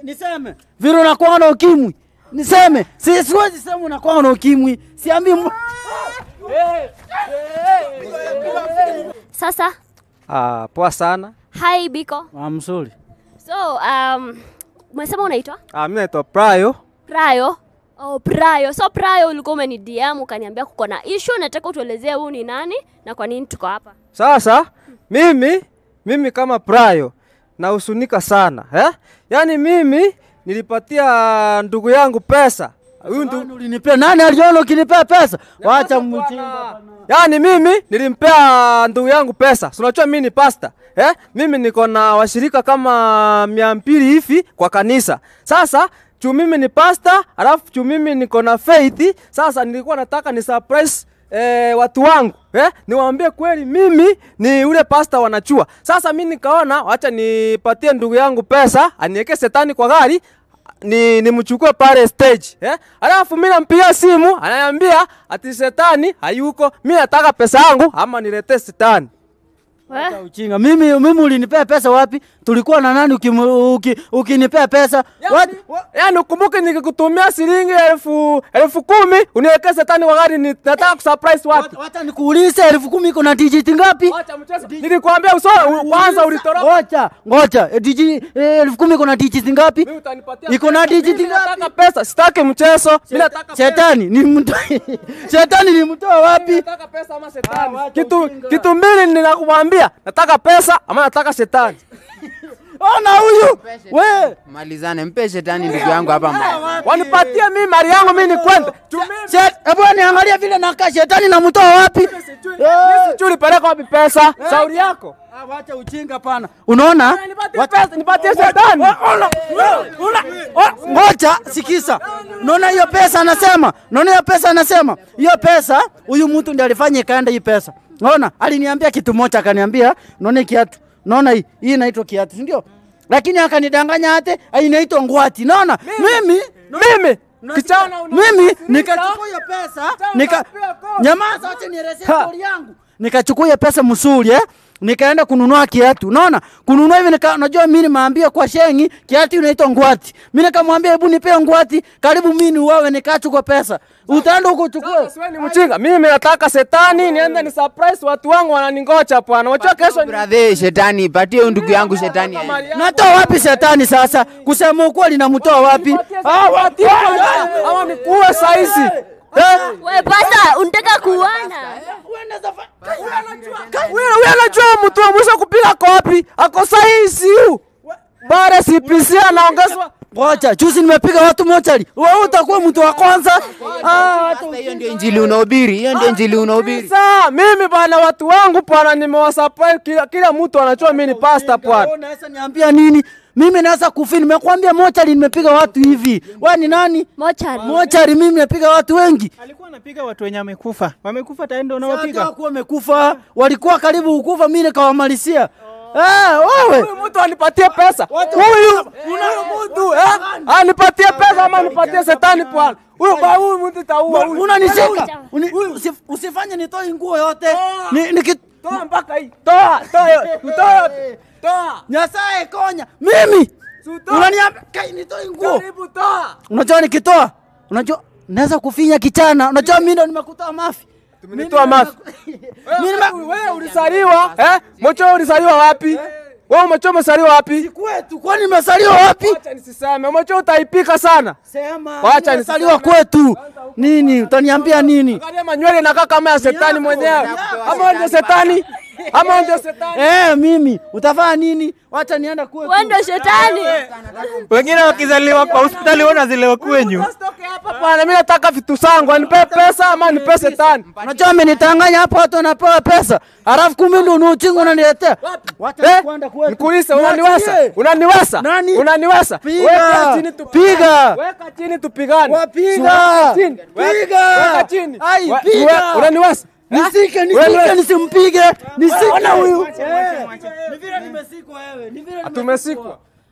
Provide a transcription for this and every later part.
niseme vile unakuwa na ukimwi niseme si, siwezi sema unakuwa na ukimwi siambi mu... Sasa Ah, poa sana. hi Biko. ah, mzuri So um, umesema unaitwa Ah, mimi naitwa Prayo. Prayo? Oh, Prayo. So Prayo ulikuwa umeni DM ukaniambia kuko na issue, nataka utuelezee huu ni nani na kwa nini tuko hapa. Sasa mimi mimi kama Prayo nahusunika sana eh? Yaani mimi nilipatia ndugu yangu pesa. Huyu ndugu Nani ulinipea nani aliona ukinipea pesa wacha mchinga Yaani mimi nilimpea ndugu yangu pesa. Si unajua mimi ni pasta. Eh? Mimi niko na washirika kama mia mbili hivi kwa kanisa. Sasa juu mimi ni pasta, alafu juu mimi niko na faith, sasa nilikuwa nataka ni surprise eh, watu wangu eh? Niwaambie kweli mimi ni ule pasta wanachua. Sasa mimi nikaona wacha nipatie ndugu yangu pesa, aniweke setani kwa gari ni nimchukue pale stage eh? Alafu mimi nampigia simu ananiambia ati setani hayuko, mimi nataka pesa yangu ama niletee setani. Eh? uchinga mimi mimi ulinipea pesa wapi tulikuwa na nani ukimu- uki- ukinipea pesa What? Yaani ukumbuke nikikutumia shilingi elfu elfu kumi uniwekee setani kwa gari, ni- nataka kusurprise watu. wacha nikuulize elfu kumi iko na dijiti ngapi Acha mchezo. Nilikwambia uso kwanza ulitoroka. ngoja ngoja eh, diji eh, elfu kumi iko na dijiti ngapi Mimi utanipatia iko na pesa. dijiti Mimi ngapi nataka pesa, sitaki mchezo. Mimi nataka pesa. shetani ni mto shetani ni mtoa wapi Nataka pesa ama setani. wacha Kitu ujinga. kitu mbili ninakumwambia, nataka pesa ama nataka setani. ona huyu we Malizane, mpe shetani ndugu yangu hapa mbele. Wanipatie mimi mali yangu mimi nikwende. Juu mimi Shet- hebu niangalia vile nakaa shetani namtoa wapi Eh. sijui ulipeleka wapi pesa. Sauri yako. Ah, wacha uchinga pana unaona Nipatie pesa, nipatie setani. Oh, ngoja sikisa unaona hiyo pesa anasema unaona hiyo pesa anasema hiyo pesa huyu mtu ndiye alifanya ikaenda hii pesa unaona aliniambia kitu moja akaniambia unaona hii kiatu unaona hii hii inaitwa kiatu si ndio lakini akanidanganya hate "Ah, inaitwa ngwati naona mimi Mimi kichana una- mimi nikachukua hiyo pesa nika nyamaza acha nielezee story yangu nikachukua hiyo pesa msuri eh nikaenda kununua kiatu unaona kununua hivi nika unajua mimi nimeambia kwa shengi kiatu inaitwa ngwati mimi nikamwambia hebu nipe ngwati karibu mimi niuawe nikachukua pesa utaenda huko uchukue Sasa wewe ni mchinga. Mimi nataka setani niende ni surprise watu wangu wananingoja bwana. Unajua kesho ni Brother, shetani, patie huyu ndugu yangu shetani. aende. mali yangu. natoa wapi shetani sasa kusema ukweli namtoa wapi Ah, watu ama nikuue saizi. Eh? We pasta, unataka kuana? Wewe wewe unajua mtu wa mwisho kupiga kopi. Ako saizi huyu. Bare CPC anaongezwa. ngoja juzi nimepiga watu mochari wewe utakuwa mtu wa kwanza ah, Sasa hiyo ndio injili unahubiri, hiyo ndio injili unahubiri. Sasa mimi bwana watu wangu bwana nimewasupply kila, kila mtu anajua mimi ni pastor bwana. Wewe Unaweza niambia nini? Mimi naweza kufi, nimekwambia mochari nimepiga watu hivi. Wewe ni nani? Mochari. Mochari mimi napiga watu wengi. alikuwa anapiga watu wenye wamekufa wamekufa taendo Sasa unawapiga wakuwa wamekufa, walikuwa karibu kukufa, mimi nikawamalizia. Eh, wewe Huyu mtu anipatie pesa. Huyu huyu mtu eh? Anipatie pesa ama anipatie setani bwana. Huyu ba huyu mtu taua huyu. unanishika. Uni- usif- Usifanye nitoe nguo yote. Ni niki Toa mpaka hii. Toa, toa yote. Toa yote. Toa. Nyasaye konya. Mimi Sutoa. unaniambia kai nitoe nguo. Karibu toa. Unajua nikitoa, unajua naweza kufinya kichana. Unajua mimi ndo nimekutoa mafi. Tumenitoa mafi. Mimi nime- Wewe ulisaliwa eh? Mocho ulisaliwa wapi? Wewe Mocho umesaliwa wapi? kwetu, kwani nimesaliwa wapi? Acha nisiseme. Mocho utaipika sana. Sema. Wacha nimesaliwa nisiseme. kwetu. Nini? Utaniambia nini? Angalia manywele inakaa kama ya setani mwenyewe. Ama ndio setani? Ama ndio setani? Eh, mimi utafanya nini? Wacha nienda kwetu. Wewe ndio shetani. wengine wakizaliwa kwa hospitali wanazaliwa kwenyu Usitoke hapa bwana, mimi nataka vitu zangu. Anipe pesa ama nipe setani. Unajua amenitanganya hapo watu wanapewa pesa. Alafu kumbe ndio unuchingu unaniletea. Wacha Eh? kwenda kwetu. Nikuulize, unaniweza? Niachie. Unaniweza? Nani? Unaniweza? Piga. Weka chini tu- Piga. Weka chini tupigane. Wapiga. Weka chini. Piga. Weka chini. Ai, We- piga. we- Unaniweza? Nisike, Wewe- nisike, nisimpige. Nisike. Ona huyu. Eh, Ni vile nimesikwa wewe. Ni vile Tumesikwa.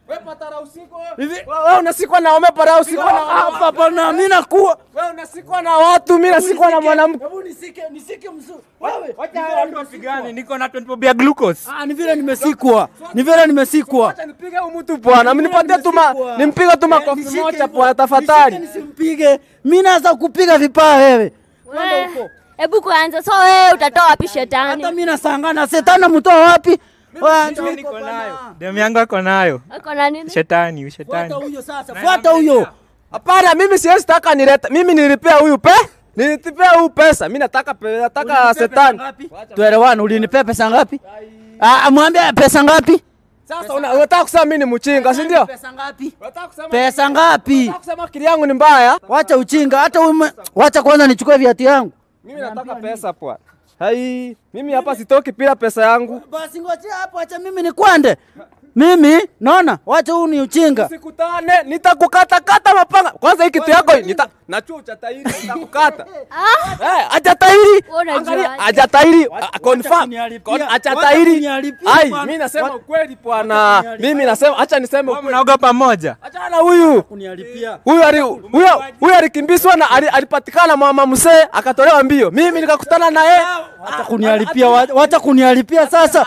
Hivi Wewe unasikwa na ome para usikwa na hapa pana mimi nakuwa wewe unasikwa na watu, mimi nasikwa na mwanamke. Hebu nisike nisike mzuri. Wewe. Wacha watu wapigane, niko na 20 bob ya glucose. Ah, ni vile nimesikwa. Ni vile nimesikwa. Acha nipige huyu mtu bwana, mnipatie tu ma nimpige tu makofi Nishike moja hivyo. bwana tafadhali. Nishike Nisimpige. Mimi naweza kupiga vipaa wewe. Kwenda huko. We, Hebu kwanza, so wewe utatoa wapi Hata shetani? mimi nasangana shetani mtoa wapi? Wewe ndio Mimi niko nayo. Demu yangu ako nayo. Ako na nini? Shetani, Fuata shetani. huyo sasa. Fuata huyo. Hapana, mimi siwezi taka nileta. Mimi nilipea huyu pe. Nilipea huyu pesa. Mimi nataka pe, nataka setani. Tuelewane, ulinipea pesa ngapi? Ah, mwambie pesa ngapi? Sasa una- unataka kusema mimi ni mchinga, si ndio? Pesa ngapi? Unataka kusema Pesa ngapi? unataka kusema akili yangu ni mbaya? Wacha uchinga, hata ume... wacha kwanza nichukue viatu yangu. Mimi nataka pesa bwana. Hai, mimi hapa sitoki bila pesa yangu. Basi ngojea hapo, acha mimi nikwende. Mimi naona, wacha huu ni uchinga. Sikutane, nitakukata kata mapanga. Kwanza hii kitu yako hii, nita nachuo cha tairi nitakukata. Ah, Eh, acha tairi. Wewe unajua Angalia, aje? acha tairi. Wacha- Ah, Confirm. wacha kuniharibia. Kon- Acha Wacha tairi. kuniharibia Ai, bwana. mimi nasema Wacha- ukweli bwana. Mimi nasema acha niseme Wewe ukweli. mnaoga pamoja. Achana huyu. Kuniharibia. Huyu ali huyo huyo alikimbizwa na ali- alipatikana mama mzee akatolewa mbio. Mimi nikakutana na yeye. Wacha kuniharibia, wacha- wacha kuniharibia sasa.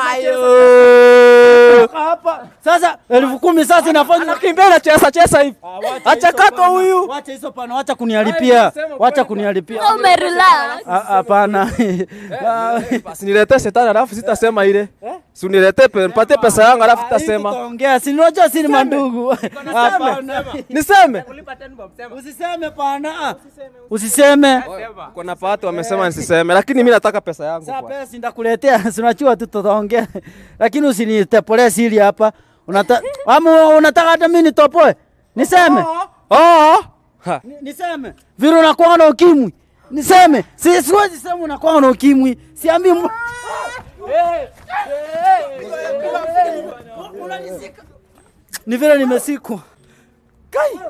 Amayo. Hapa sasa elfu kumi sasa inafanya Anakimbia na chesa chesa hivi. Acha kato huyu. Wacha hizo pana, wacha kuniharibia, wacha kuniharibia. so umerelax. Ah, Hapana. Ah, Basi niletee shetani alafu sitasema ile. Si uniletee pe, nipatie pesa yangu alafu sitasema. Tutaongea, si unajua si ni mandugu. Hapana. Niseme. Usiseme pana. Usiseme. Kuna watu wamesema nisiseme lakini mimi nataka pesa yangu. Sasa bwana. pesa ndakuletea, si unajua tu tutaongea. Lakini usinitepole siri hapa. Unata ama unataka hata mimi nitopoe? Niseme. Oh. Ha. Ni- Niseme. Vile unakuwa na ukimwi. Niseme. Si siwezi sema unakuwa na ukimwi. Siambi mu... Ni vile nimesikwa. Kai.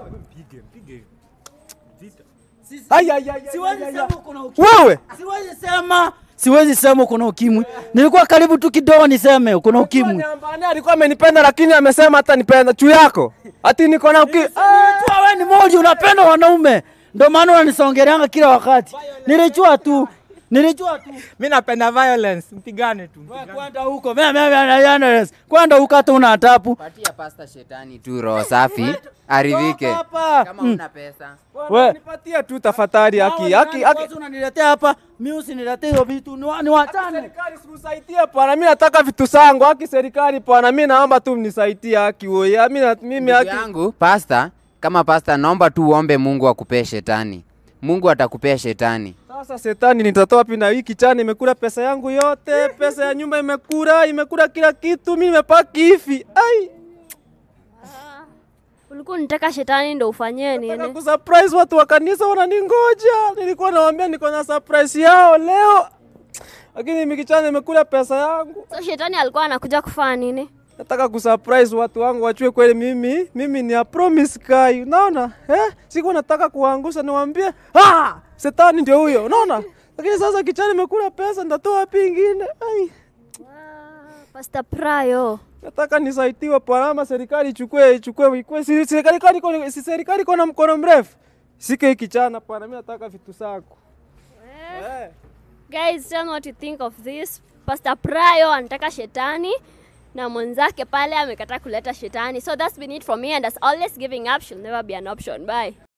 Ai ai ai. Siwezi sema uko na ukimwi. Wewe. Siwezi sema. Siwezi sema uko na ukimwi. Nilikuwa karibu tu kidogo niseme uko na ukimwi. Nyambani alikuwa amenipenda lakini amesema hata nipenda juu yako. Ati niko na uki. Nilijua wewe ni moji unapenda wanaume. Ndio maana unanisongeleanga kila wakati. Nilijua tu. Nilijua tu. Mimi napenda violence, mpigane tu. Wewe Kwenda huko. Mimi mimi Kwenda huko hata una tapu. Patia pasta shetani tu roho safi aridhike. Hapa. Kama Mm. una pesa. Wewe nipatie tu tafadhali haki haki haki. Kwanza unaniletea hapa. Mimi usiniletee hiyo vitu. Ni wa- ni wachane. Serikali sikusaidie bwana, mimi nataka vitu zangu. Haki serikali bwana, mimi naomba tu mnisaidie haki wewe. Mimi na- mimi Ndugu haki. yangu pasta, kama pasta, naomba tu uombe Mungu akupee shetani. Mungu atakupea shetani. Sasa shetani nitatoa wapi na hii kichana imekula pesa yangu yote, pesa ya nyumba imekula, imekula kila kitu, mimi nimepaki hivi. Ai, Ulikuwa unataka shetani ndo ufanyie nataka nini? kusurprise watu wa kanisa wananingoja. Nilikuwa nawaambia niko na surprise yao leo. Lakini mimi kichana imekula pesa yangu. So shetani alikuwa anakuja kufanya nini? Nataka kusurprise watu wangu wachue kweli mimi mimi ni a promise guy. Unaona? Eh? Siku nataka kuangusha niwaambie, ah, shetani ndio huyo. Unaona? Lakini sasa kichana imekula pesa ndatoa wapi ingine? Ai. Pastor Prayo. Nataka nisaidiwe parama serikali ichukue ichukue ikue si serikali kwani iko- si serikali iko na mkono mrefu. Sike hiki kichana bwana, mimi nataka vitu zangu. Eh. Guys, tell me what you think of this. Pastor Prayo anataka shetani na mwenzake pale amekataa kuleta shetani. So that's been it from me and as always giving up should never be an option. Bye.